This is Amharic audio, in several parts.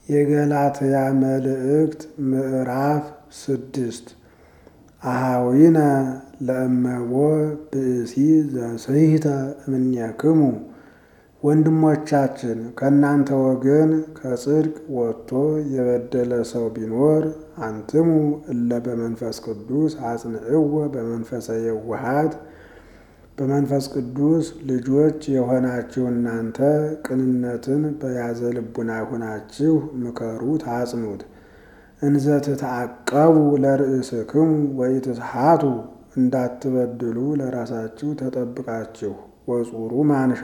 የገላትያ መልእክት ምዕራፍ ስድስት አሃዊነ ለእመቦ ብእሲ ዘስሕተ እምኔክሙ ወንድሞቻችን ከእናንተ ወገን ከጽድቅ ወጥቶ የበደለ ሰው ቢኖር አንትሙ እለ በመንፈስ ቅዱስ አጽንዕዎ በመንፈሰ የዋሃት በመንፈስ ቅዱስ ልጆች የሆናችሁ እናንተ ቅንነትን በያዘ ልቡና ሆናችሁ ምከሩት፣ አጽኑት። እንዘ ትትዐቀቡ ለርእስክሙ ወኢትስሓቱ እንዳትበድሉ ለራሳችሁ ተጠብቃችሁ ወጹሩ ማንሻ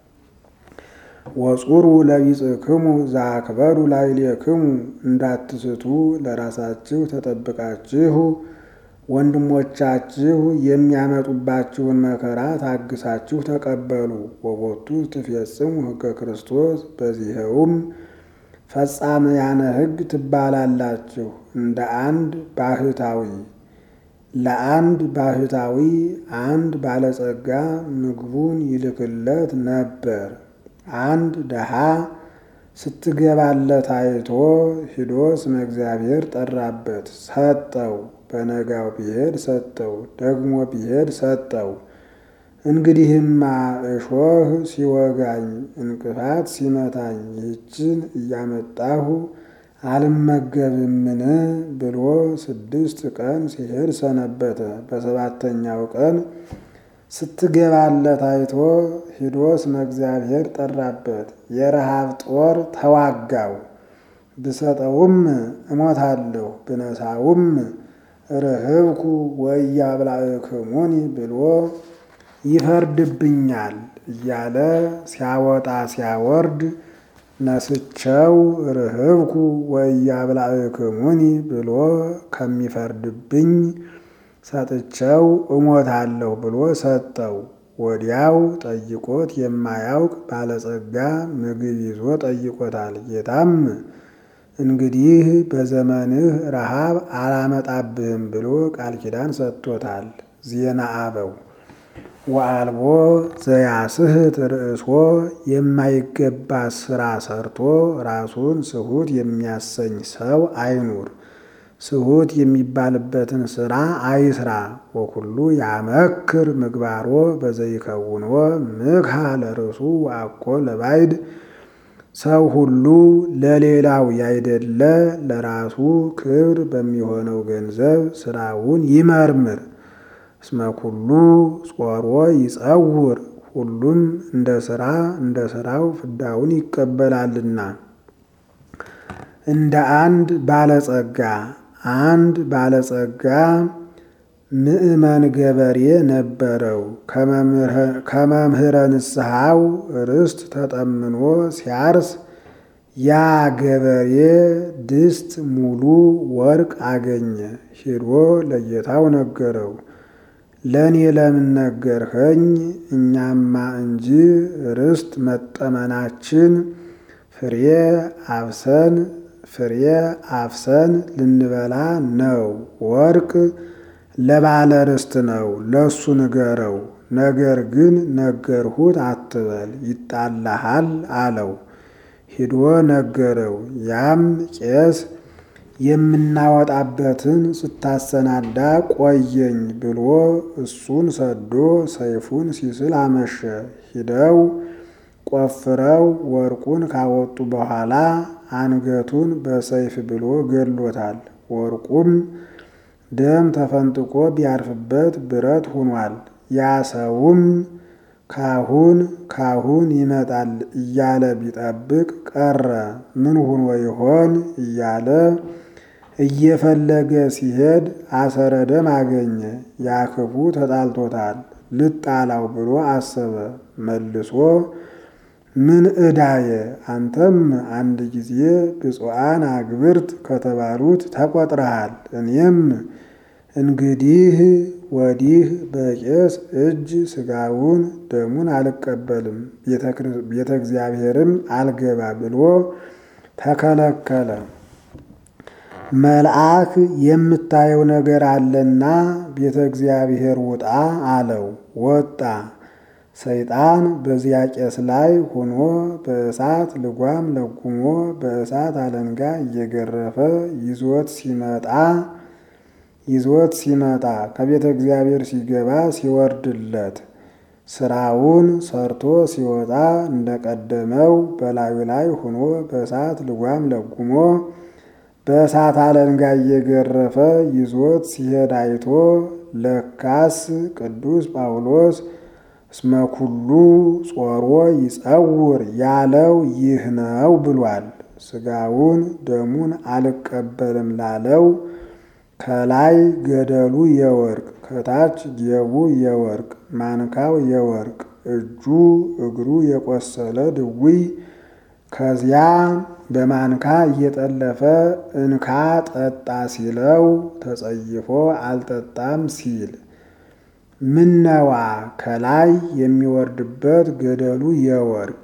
ወጹሩ ለቢጽክሙ ዘአክበሩ ላዕሌክሙ እንዳትስቱ ለራሳችሁ ተጠብቃችሁ ወንድሞቻችሁ የሚያመጡባችሁን መከራ ታግሳችሁ ተቀበሉ። ወቦቱ ትፌጽሙ ሕገ ክርስቶስ በዚህውም ፈጻምያነ ሕግ ትባላላችሁ። እንደ አንድ ባህታዊ ለአንድ ባህታዊ አንድ ባለጸጋ ምግቡን ይልክለት ነበር። አንድ ደሃ ስትገባለት አይቶ ሂዶ ስመ እግዚአብሔር ጠራበት፣ ሰጠው። በነጋው ቢሄድ ሰጠው፣ ደግሞ ቢሄድ ሰጠው። እንግዲህማ እሾህ ሲወጋኝ እንቅፋት ሲመታኝ ይህችን እያመጣሁ አልመገብምን ብሎ ስድስት ቀን ሲሄድ ሰነበተ። በሰባተኛው ቀን ስትገባለት አይቶ ሂዶ ስመ እግዚአብሔር ጠራበት። የረሃብ ጦር ተዋጋው። ብሰጠውም እሞታለሁ፣ ብነሳውም ርህብኩ ወኢያብላዕክሙኒ ብሎ ይፈርድብኛል እያለ ሲያወጣ ሲያወርድ ነስቸው ርህብኩ ወኢያብላዕክሙኒ ብሎ ከሚፈርድብኝ ሰጥቸው እሞታለሁ ብሎ ሰጠው። ወዲያው ጠይቆት የማያውቅ ባለጸጋ ምግብ ይዞ ጠይቆታል። ጌታም እንግዲህ በዘመንህ ረሃብ አላመጣብህም ብሎ ቃል ኪዳን ሰጥቶታል። ዜና አበው ወአልቦ ዘያስሕት ርእሶ የማይገባ ስራ ሰርቶ ራሱን ስሁት የሚያሰኝ ሰው አይኑር። ስሁት የሚባልበትን ስራ አይስራ። ወኩሉ ያመክር ምግባሮ በዘይከውንዎ ምክሃ ለርእሱ ወአኮ ለባዕድ ሰው ሁሉ ለሌላው ያይደለ ለራሱ ክብር በሚሆነው ገንዘብ ስራውን ይመርምር። እስመ ኩሉ ጾሮ ይጸውር ሁሉም እንደ ስራ እንደ ስራው ፍዳውን ይቀበላልና። እንደ አንድ ባለጸጋ አንድ ባለጸጋ ምእመን ገበሬ ነበረው። ከመምህረ ንስሐው ርስት ተጠምኖ ሲያርስ ያ ገበሬ ድስት ሙሉ ወርቅ አገኘ። ሂዶ ለጌታው ነገረው። ለእኔ ለምን ነገርኸኝ? እኛማ እንጂ ርስት መጠመናችን ፍሬ አብሰን ፍሬ አፍሰን ልንበላ ነው። ወርቅ ለባለ ርስት ነው፣ ለሱ ንገረው። ነገር ግን ነገርሁት አትበል ይጣላሃል አለው። ሂዶ ነገረው። ያም ቄስ የምናወጣበትን ስታሰናዳ ቆየኝ ብሎ እሱን ሰዶ ሰይፉን ሲስል አመሸ። ሂደው ቆፍረው ወርቁን ካወጡ በኋላ አንገቱን በሰይፍ ብሎ ገድሎታል። ወርቁም ደም ተፈንጥቆ ቢያርፍበት ብረት ሆኗል። ያ ሰውም ካሁን ካሁን ይመጣል እያለ ቢጠብቅ ቀረ። ምን ሆኖ ይሆን እያለ እየፈለገ ሲሄድ አሰረ ደም አገኘ። ያ ክፉ ተጣልቶታል። ልጣላው ብሎ አሰበ። መልሶ ምን ዕዳየ አንተም አንድ ጊዜ ብፁዓን አግብርት ከተባሉት ተቆጥረሃል። እኔም እንግዲህ ወዲህ በቄስ እጅ ስጋውን ደሙን አልቀበልም፣ ቤተ እግዚአብሔርም አልገባ ብሎ ተከለከለ። መልአክ የምታየው ነገር አለና ቤተ እግዚአብሔር ውጣ አለው። ወጣ። ሰይጣን በዚያ ቄስ ላይ ሆኖ በእሳት ልጓም ለጉሞ በእሳት አለንጋ እየገረፈ ይዞት ሲመጣ ይዞት ሲመጣ ከቤተ እግዚአብሔር ሲገባ ሲወርድለት ስራውን ሰርቶ ሲወጣ እንደቀደመው በላዩ ላይ ሆኖ በእሳት ልጓም ለጉሞ በእሳት አለንጋ እየገረፈ ይዞት ሲሄድ አይቶ ለካስ ቅዱስ ጳውሎስ እስመ ኩሉ ጾሮ ይጸውር ያለው ይህ ነው ብሏል። ስጋውን ደሙን አልቀበልም ላለው ከላይ ገደሉ የወርቅ ከታች ጌቡ የወርቅ ማንካው የወርቅ እጁ እግሩ የቆሰለ ድውይ ከዚያ በማንካ እየጠለፈ እንካ ጠጣ ሲለው ተጸይፎ አልጠጣም ሲል ምነዋ ከላይ የሚወርድበት ገደሉ የወርቅ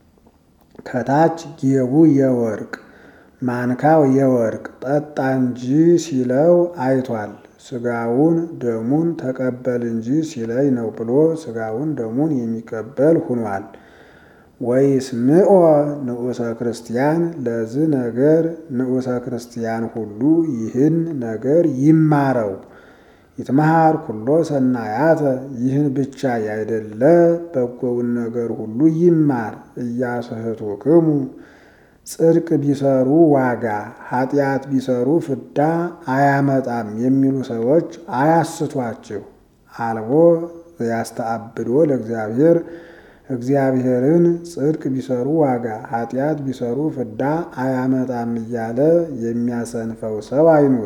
ከታች ጌቡ የወርቅ ማንካው የወርቅ ጠጣ እንጂ ሲለው አይቷል። ስጋውን ደሙን ተቀበል እንጂ ሲለኝ ነው ብሎ ስጋውን ደሙን የሚቀበል ሁኗል። ወይስ ምኦ ንዑሰ ክርስቲያን ለዚህ ነገር ንዑሰ ክርስቲያን ሁሉ ይህን ነገር ይማረው። ይትመሃር ኩሎ ሰናያተ ይህን ብቻ ያይደለ በጎውን ነገር ሁሉ ይማር። እያስህቱክሙ ጽድቅ ቢሰሩ ዋጋ ኃጢአት ቢሰሩ ፍዳ አያመጣም የሚሉ ሰዎች አያስቷችሁ። አልቦ ያስተአብዶ ለእግዚአብሔር እግዚአብሔርን ጽድቅ ቢሰሩ ዋጋ ኃጢአት ቢሰሩ ፍዳ አያመጣም እያለ የሚያሰንፈው ሰው አይኑር።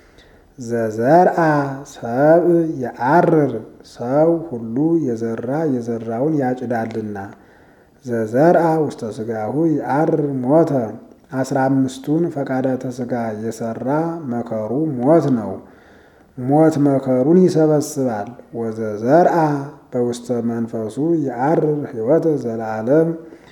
ዘዘርአ ሰብ የአርር ሰው ሁሉ የዘራ የዘራውን ያጭዳልና ዘዘርአ ውስተ ስጋሁ የአርር ሞተ አስራ አምስቱን ፈቃዳተ ስጋ የሰራ መከሩ ሞት ነው። ሞት መከሩን ይሰበስባል። ወዘዘርአ በውስተ መንፈሱ የአርር ሕይወተ ዘለዓለም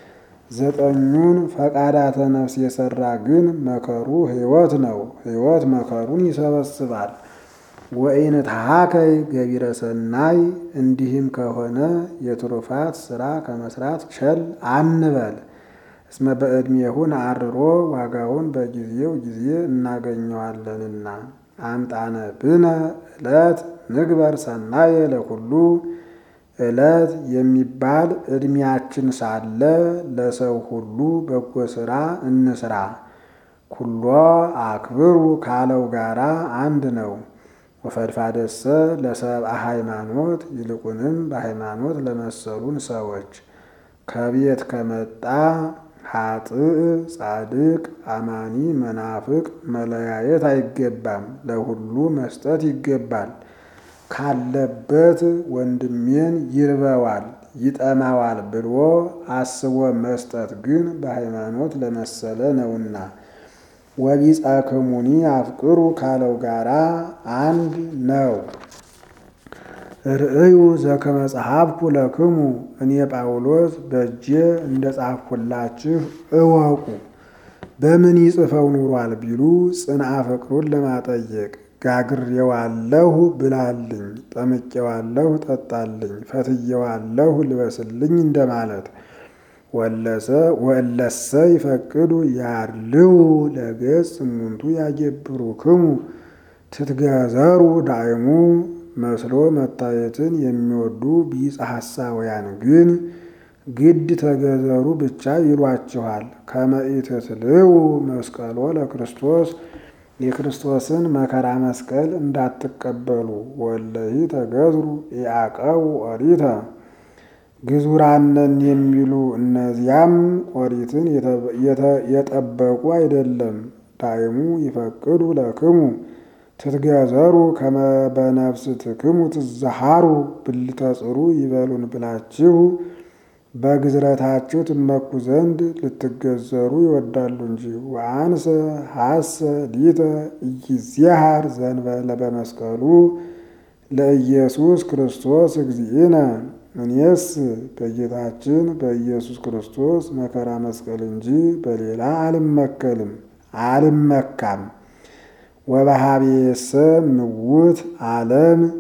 ዘጠኙን ፈቃዳተ ነፍስ የሰራ ግን መከሩ ሕይወት ነው። ሕይወት መከሩን ይሰበስባል። ወይን ተሃከይ ገቢረ ሰናይ እንዲህም ከሆነ የትሩፋት ስራ ከመስራት ቸል አንበል። እስመ በዕድሜሁን አርሮ ዋጋውን በጊዜው ጊዜ እናገኘዋለንና። አምጣነ ብነ ዕለት ንግበር ሰናየ ለኩሉ ዕለት የሚባል ዕድሜያችን ሳለ ለሰው ሁሉ በጎ ሥራ እንስራ። ኩሎ አክብሩ ካለው ጋራ አንድ ነው። ወፈድፋደሰ ለሰብአ ሃይማኖት ይልቁንም በሃይማኖት ለመሰሉን ሰዎች ከቤት ከመጣ ኃጥእ ጻድቅ አማኒ መናፍቅ መለያየት አይገባም። ለሁሉ መስጠት ይገባል። ካለበት ወንድሜን ይርበዋል ይጠማዋል ብሎ አስቦ መስጠት ግን በሃይማኖት ለመሰለ ነውና። ወቢጸክሙኒ አፍቅሩ ካለው ጋራ አንድ ነው። ርእዩ ዘከመ ጸሐፍኩ ለክሙ እኔ ጳውሎስ በእጄ እንደ ጻፍኩላችሁ እወቁ። በምን ይጽፈው ኑሯል ቢሉ ጽንዓ ፍቅሩን ለማጠየቅ ጋግሬዋለሁ ብላልኝ፣ ጠምቄዋለሁ ጠጣልኝ፣ ፈትዬዋለሁ ልበስልኝ እንደማለት። ወለሰ ወእለሰ ይፈቅዱ ያርልው ለገጽ እሙንቱ ያገብሩ ክሙ ትትገዘሩ ዳይሙ መስሎ መታየትን የሚወዱ ቢጸ ሐሳውያን ግን ግድ ተገዘሩ ብቻ ይሏችኋል። ከመኢትትልው መስቀሎ ለክርስቶስ የክርስቶስን መከራ መስቀል እንዳትቀበሉ። ወለሂ ተገዝሩ ኢያቀው ኦሪተ ግዙራነን የሚሉ እነዚያም ኦሪትን የጠበቁ አይደለም። ዳይሙ ይፈቅዱ ለክሙ ትትገዘሩ ከመ በነፍስ ትክሙ ትዘሃሩ ብልተ ጽሩ ይበሉን ብላችሁ በግዝረታችሁ ትመኩ ዘንድ ልትገዘሩ ይወዳሉ እንጂ። ወአንሰ ሐሰ ሊተ ኢይዜሃር ዘንበለ በመስቀሉ ለኢየሱስ ክርስቶስ እግዚእነ እኔስ በጌታችን በኢየሱስ ክርስቶስ መከራ መስቀል እንጂ በሌላ አልመከልም አልመካም። ወበሃቤሰ ምውት ዓለም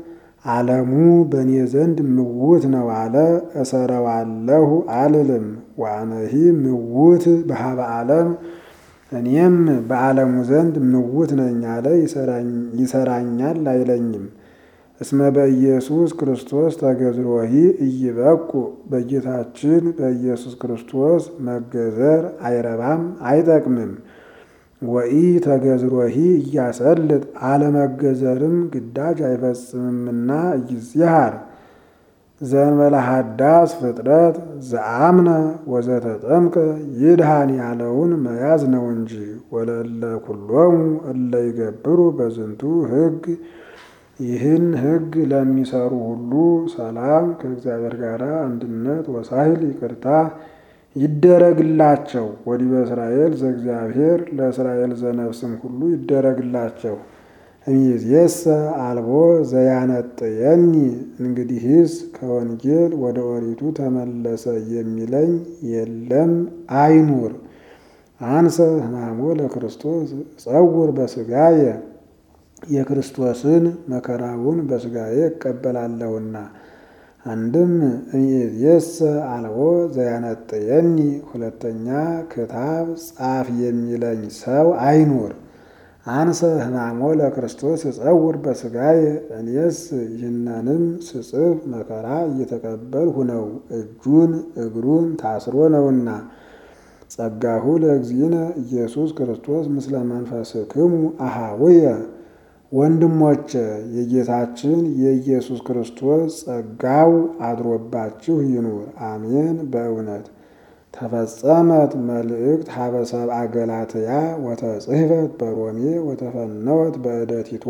ዓለሙ በእኔ ዘንድ ምውት ነው አለ። እሰረዋለሁ አልልም። ወአነሂ ምውት በሀበ ዓለም እኔም በዓለሙ ዘንድ ምውት ነኝ አለ። ይሰራኛል አይለኝም። እስመ በኢየሱስ ክርስቶስ ተገዝሮሂ እይበቁ በጌታችን በኢየሱስ ክርስቶስ መገዘር አይረባም አይጠቅምም። ወኢ ተገዝሮሂ እያሰልጥ አለመገዘርም ግዳጅ አይፈጽምምና እይዚሃር ዘንበለ ሀዳስ ፍጥረት ዘአምነ ወዘተጠምቀ ይድሃን ያለውን መያዝ ነው እንጂ ወለለ ኩሎሙ እለ ይገብሩ በዝንቱ ሕግ ይህን ሕግ ለሚሰሩ ሁሉ ሰላም ከእግዚአብሔር ጋር አንድነት ወሳይል ይቅርታ ይደረግላቸው። ወዲበ እስራኤል ዘእግዚአብሔር ለእስራኤል ዘነፍስም ሁሉ ይደረግላቸው። እምይእዜሰ አልቦ ዘያነጥየኒ እንግዲህስ ከወንጌል ወደ ኦሪቱ ተመለሰ የሚለኝ የለም አይኑር። አንሰ ሕማሞ ለክርስቶስ ጸውር በስጋየ የክርስቶስን መከራውን በስጋዬ እቀበላለሁና። አንድም እምይእዜሰ አልቦ ዘያነጥየኒ ሁለተኛ ክታብ ጻፍ የሚለኝ ሰው አይኑር። አንሰ ሕማሞ ለክርስቶስ እጸውር በስጋዬ እኔስ ይህንንም ስጽፍ መከራ እየተቀበልሁ ነው፣ እጁን እግሩን ታስሮ ነውና። ጸጋሁ ለእግዚእነ ኢየሱስ ክርስቶስ ምስለ መንፈስክሙ አሃውየ ወንድሞቼ የጌታችን የኢየሱስ ክርስቶስ ጸጋው አድሮባችሁ ይኑር። አሜን። በእውነት ተፈጸመት መልእክት ሀበ ሰብአ ገላትያ ወተጽሕፈት በሮሜ ወተፈነወት በእደ ቲቶ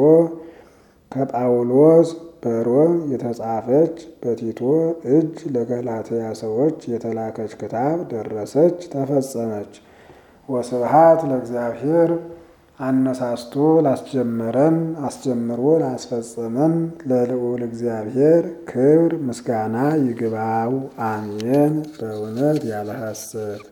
ከጳውሎስ በሮም የተጻፈች በቲቶ እጅ ለገላትያ ሰዎች የተላከች ክታብ ደረሰች፣ ተፈጸመች። ወስብሃት ለእግዚአብሔር አነሳስቶ ላስጀመረን አስጀምሮ ላስፈጸመን ለልዑል እግዚአብሔር ክብር ምስጋና ይግባው። አሜን። በእውነት ያለ ሐሰት